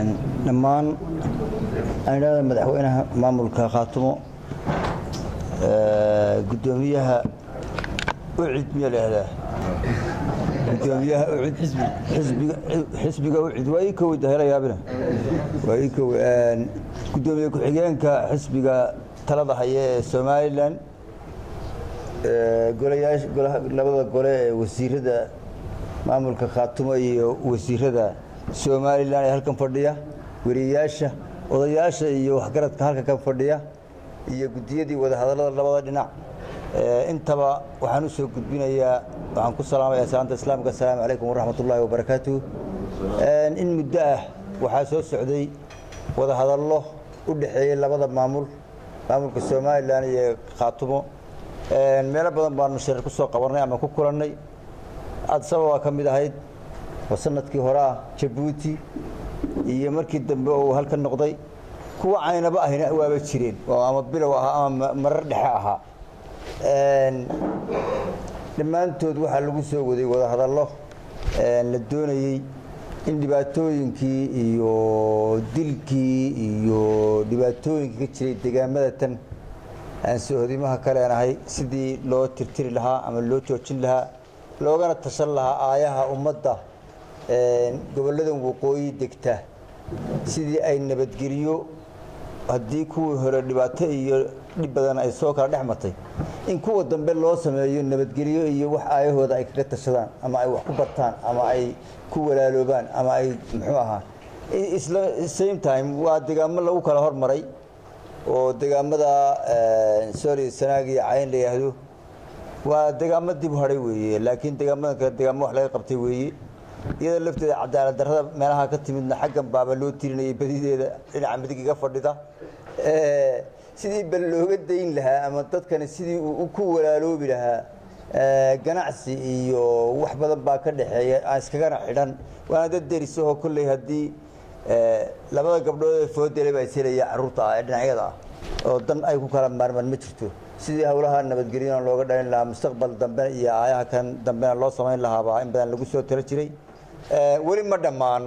dhammaan anidhahda madaxweynaha maamulka khaatumo gudoomiyaha ucid miya lahahdaa gudoomiyaha ucid xisbiga ucid waa ii kow dahela yaabina waa ii kow gudoomiye ku-xigeenka xisbiga talada haya ee somalilan golayaasha labada gole ee wasiirada maamulka khaatumo iyo wasiirada somalilan ee halkan fadhiya weriyayaasha odayaasha iyo waxgaradka halkan ka fadhiya iyo guddiyadii wadahadallada labada dhinac intaba waxaan u soo gudbinayaa waxaan ku salaamaya salaanta islaamka assalaamu calaykum waraxmat ullaahi wabarakaatu in muddo ah waxaa soo socday wadahadallo u dhexeeyey labada maamul maamulka somalilan iyo khaatumo meelo badan baanu shirar ku soo qabanay ama ku kulannay adsababaa ka mid ahayd oo sanadkii hore ah jabuuti iyo markii dambe uu halka noqday kuwa caynaba ahina waaba jireen oo ama bilow ahaa ama marar dhexe ahaa dhammaantood waxaa lagu soo waday wadahadallo la doonayey in dhibaatooyinkii iyo dilkii iyo dhibaatooyinkii ka jiray degaamada tan aan soohodimaha ka leenahay sidii loo tirtiri lahaa ama loo joojin lahaa loogana tashan lahaa aayaha ummadda gobolladan waqooyi degta sidii ay nabadgeliyo haddii kuwii hore dhibaato iyo dhib badan ay soo kala dhex martay in kuwa dambe loo sameeyo nabadgelyo iyo wax aayahooda ay kaga tashadaan ama ay wax ku bartaan ama ay ku walaaloobaan ama ay muxuu ahaa isla same time waa degaamo lagu kala hormaray oo degaamada sorry sanaag iyo cayn la yidhaahdo waa degaamo dib hadhay weeye laakiin degaamadan kale degaamo wax laga qabtay weeye iyada lafteeda cadaalad darrada meelaha ka timidna xaggan baaba loo tirinayay badideeda dhinaca midig iga fadhida sidii bal looga dayn lahaa ama dadkani sidii uu ku walaaloobi lahaa ganacsi iyo wax badan baa ka dhexeeya aan iskagana xidhan waana dad derisahoo kolley haddii labada gabdhood ee foodele baa iselaya carruurta ah ee dhinacyada ah oo dan ay ku kala maarmaan ma jirto sidii howlaha nabadgelyana looga dhalin lahaa mustaqbal dambe iyo aayaha kan dambena loo samayn lahaabaa in badan lagu soo talo jiray weli ma dhammaan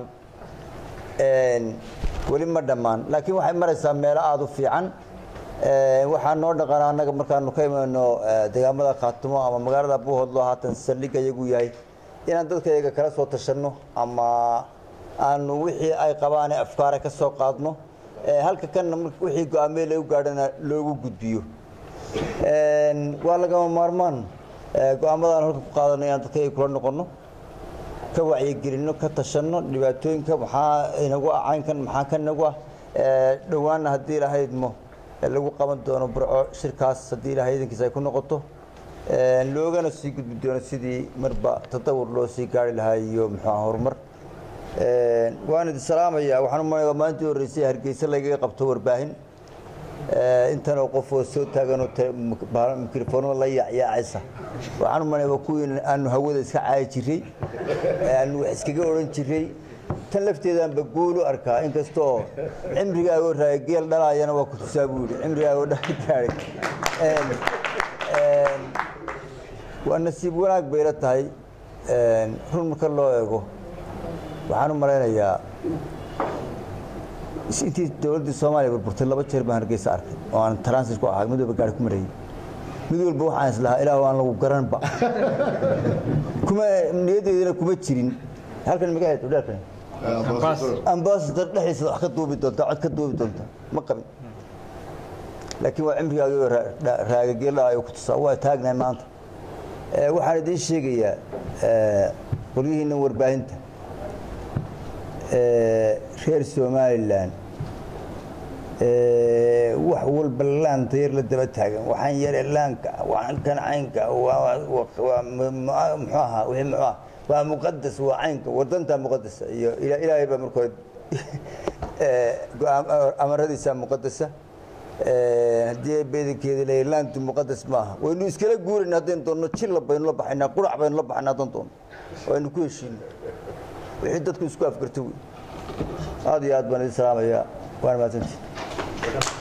weli ma dhammaan laakiin waxay maraysaa meelo aada u fiican waxaa noo dhaqana annaga markaanu ka imayno degaamada khaatumo ama magaalada buuhodlo haatan saldhigga iyagu yahay inaan dadka iyaga kala soo tashanno ama aanu wixii ay qabaane afkaara ka soo qaadno halka kanna wixii go-aamee lagu gaadhana loogu gudbiyo waa lagama maarmaan go-aamadaanu halka ku qaadano inaan dadka iyaga kula noqonno ka wacyigelinno ka tashanno dhibaatooyinka maxaa inagu ah caynkan maxaa ka nagu ah dhowaanna haddii lahaydmo lagu qaban doono burco shirkaas haddii ilahay idankiisa ay ku noqoto loogana sii gudbi doono sidii marba tadawur loo sii gaari lahaa iyo muxuuah horumar waan idin salaamaya waxaan u malaya maalintii horreysay hargeysa lagaga qabto warbaahin intanoo qof oo soo taaganoo mikrofoonada la yaacyaacaysa waxaan u malaya waa kuwii aanu hawada iska caayi jiray aanu wax iskaga odhan jiray tan lafteedaanba guul u arkaa inkastoo cimrigaagoo raaya geel dhalaayana waa ku tusaa buu yidhi cimrigaagoo dhagaadhay waa nasiib wanaag bayla tahay run marka loo eego waxaan u malaynayaa intii dowladdii soomaaliya burburtay laba jeer baan hargeysa arkay oo aan transit ku ahaa mid walba gaari ku marayay mid walba waxaan islahaa ilaah aan lagu garanba kuma niyaddeedina kuma jirin halkan magaceed udheerkan ambasador dhexdiisa wax ka duubi doonta cod ka duubi doonta ma qabin laakiin waa cimrigaagio raagageela ay ku tusaa waa taagnahay maanta waxaan idiin sheegayaa qolyihiinnan warbaahinta reer somalilan wax walba laanta yar la daba taagan waxaan yare laanka waxaan kan caynka muxuu ahaa wixii muxuu ah waa muqadas waa caynka wadantaa muqadasa iyo ilaahay baa marka hore amaradiisa muqadasa haddii beedankeeda leeyahay laantu muqadas maaha waynu iskala guurayna haddaynu doonno jilla baynu la baxaynaa qurac baynu la baxaynaa haddaan doonno waynu ku heshiino wixii dadku isku afgarto wey aad iyo aad baan idin salaamayaa waana mahadsantii